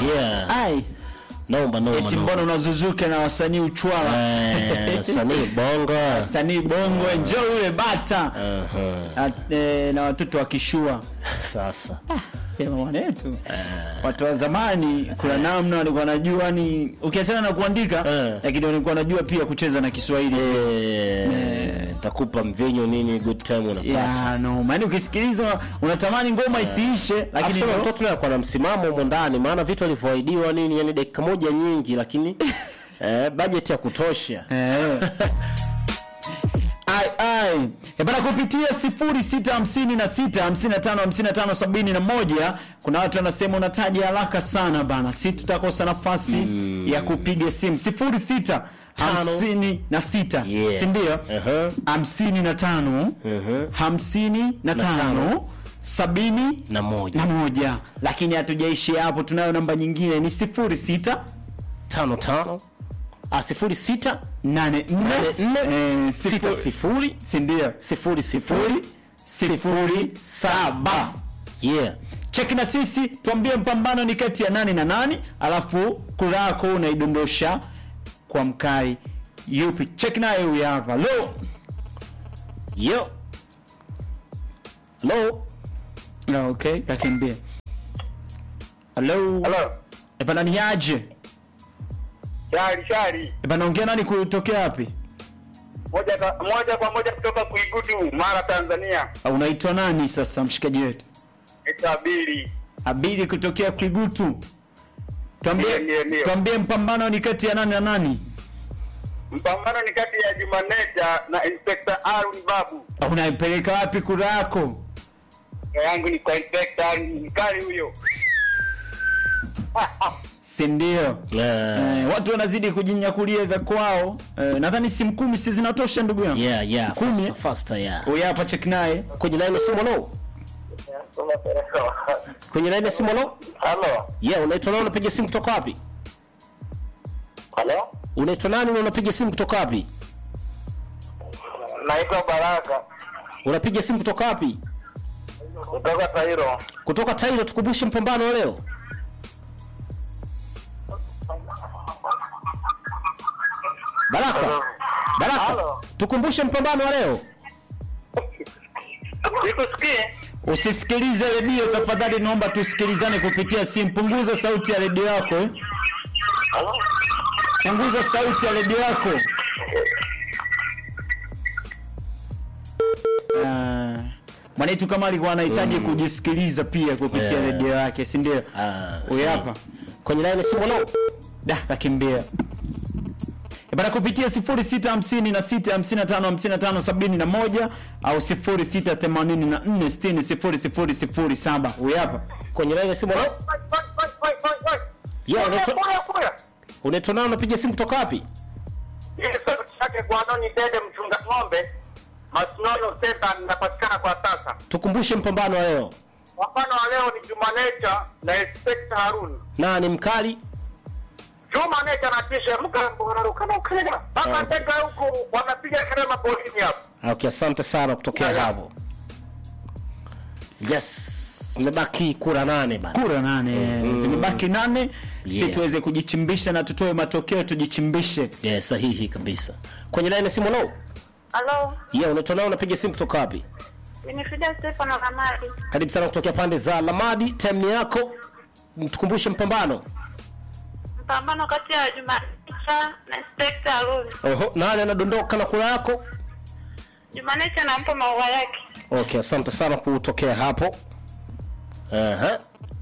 Yeah. ai Noma noma. eti noma. mbona unazuzuka na wasanii uchwala Eh, sanii bongo. wasanii bongo njoo yule bata Aha. At, eh, na watoto wakishua Sasa. sema mwanetu watu wa zamani kuna namna walikuwa wanajua ni ukiachana na kuandika Eh. lakini walikuwa wanajua pia kucheza na Kiswahili Eh, takupa mvinyo nini good time unapata. ya no maana ukisikiliza unatamani ngoma isiishe lakini Lakini ndo- mtoto yule na msimamo humo ndani maana vitu alivyoahidiwa nini yani dakika moja nyingi lakini eh, budget ya kutosha. Eh. ai ai e bana kupitia 0656555571 kuna watu wanasema unataja haraka sana bana si tutakosa nafasi ya kupiga simu 0656 Yeah. si ndio Aha. 55 Mhm. 55 sabini Na moja. na moja lakini hatujaishia hapo tunayo namba nyingine ni 06 tano tano ah, sifuri sita nane nne nne eh, sita sifuri- sifuri si ndio sifuri sifuri sifuri saba yeah cheki na sisi tuambie mpambano ni kati ya nani na nani alafu kura yako unaidondosha kwa mkai yupi cheki naye huyu hapa lo yo lo no, okay kakimbia halo Halo. ebana ni aje Shari shari. ebana ongea nani kutokea wapi Moja kwa moja kwa moja kutoka Kuigudu, Mara Tanzania. Au unaitwa nani sasa mshikaji wetu Ita Bili. abidi kutokea kwigutu tuambie Ndiyo, ndiyo, ndiyo. tuambie mpambano ni kati ya nani na nani Mpambano ni kati ya Jumaneja na Inspector Arun Babu. unaipeleka wapi kura yako Kura yangu ni kwa Inspector Arun mkali huyo. si ndio Eh, Eh, watu wanazidi kujinyakulia vya kwao eh, nadhani simu kumi si zinatosha ndugu yangu yeah yeah Kumi. faster, faster yeah huyu hapa check naye kwenye line ya simu lo kwenye line ya simu lo Halo. yeah unaitwa nani unapiga simu kutoka wapi Halo. unaitwa nani na unapiga simu kutoka wapi Naitwa Baraka unapiga simu kutoka wapi kutoka Tairo. kutoka Tairo tukumbushe mpambano wa leo Baraka Baraka Halo. tukumbushe mpambano wa leo Nikusikie? usisikilize redio tafadhali naomba tusikilizane kupitia simu punguza sauti ya redio yako eh. Halo. punguza sauti ya redio yako Ah, mwanetu kama alikuwa anahitaji kujisikiliza pia kupitia Yeah. redio yake si ndio Ah, huyu sawa. hapa kwenye line ya simu lo da kakimbia E bana kupitia 0656555571 au 0684600007 huyu hapa kwenye line ya simu lo yeah unaitwa unaitwa nani unapiga simu kutoka wapi chake Gwanoni Dede mchunga ng'ombe Masnono Center ninapatikana kwa sasa. tukumbushe mpambano wa leo Mfano wa leo ni Jumanecha na Inspector Harun. nani mkali Jumanecha na tisha mkambo wanaruka na ukenda. Baba ndega huku wanapiga kelele mapolini hapo. okay asante sana kutokea Yeah, yeah. hapo yes zimebaki kura nane bana kura nane zimebaki nane si Yeah. tuweze kujichimbisha na tutoe matokeo tujichimbishe yeah, sahihi kabisa kwenye line ya simu lo Halo, yeah unaitwa nani unapiga simu kutoka wapi Winifrida Stefano Kamari. karibu sana kutokea pande za lamadi time yako tukumbushe mpambano Mpambano kati ya Jumanecha na Inspector Harun. oho nani anadondoka na kura yako Jumanecha nampa maua yake. okay asante sana kutokea hapo Aha.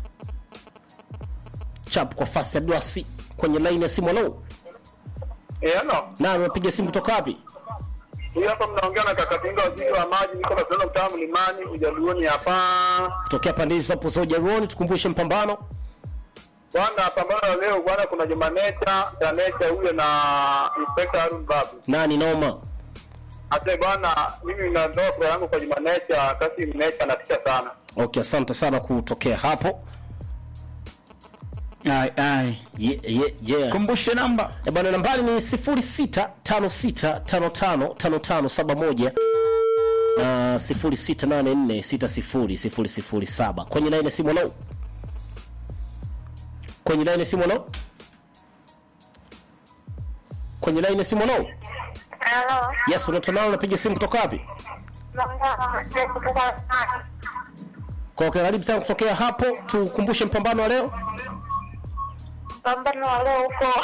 chap kwa fasi ya dwasi kwenye line ya simu lo Eh, no. nani unapiga simu kutoka wapi Huyu hapa mnaongea na Kakatinga waziri wa maji niko na sasa mtaa mlimani ujaluoni hapa. tokea pande hizo hapo za ujaruoni tukumbushe mpambano Bwana pambano la leo bwana kuna Jumanecha, Janecha huyo na Inspector Harun Babu. nani noma Ate bwana mimi natoa kura yangu kwa Jumanecha, kasi Mnecha anatisha sana. okay asante sana kutokea hapo ai ai yeah, yeah, yeah. kumbushe namba Eh, bwana nambari ni 0656555571 na 0684600007 kwenye line ya simu lo kwenye line ya simu no kwenye line ya simu no Halo. yes unatonao unapiga simu kutoka wapi Naongea kutoka kwa okay, karibu sana kutokea hapo tukumbushe mpambano wa leo pambano wa leo huko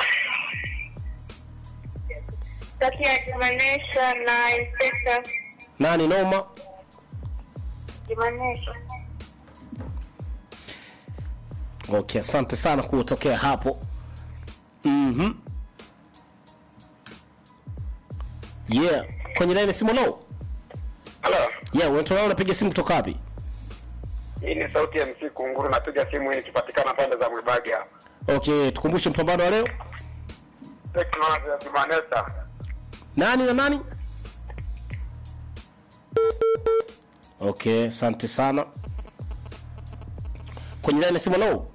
kati ya Jumanesha na Inspector nani noma Jumanesha. okay asante sana kutokea hapo mhm yeah kwenye line ya simu no Halo. yeah unatonao unapiga simu kutoka wapi Hii ni sauti ya MC Kunguru, napiga simu hii ikipatikana pande za Mwibagi hapa. okay tukumbushe mpambano wa leo Teknolojia ya Jumanesa. nani na nani okay asante sana kwenye line ya simu no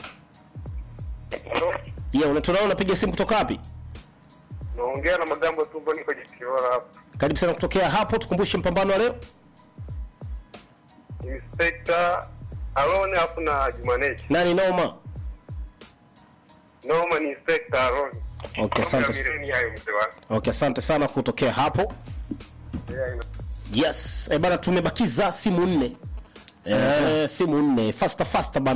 yeah unatonao unapiga simu kutoka wapi Naongea na Magambo Tumbo, niko Jikiora hapa. karibu sana kutokea hapo tukumbushe mpambano wa leo Inspector Alone hapo na Jumanesha. nani noma Noma ni Inspector Alone. okay asante Mileni hayo mzee wangu. okay asante sana kutokea hapo Yeah, ina- yes eh bana tumebakiza simu nne eh, simu nne faster faster bana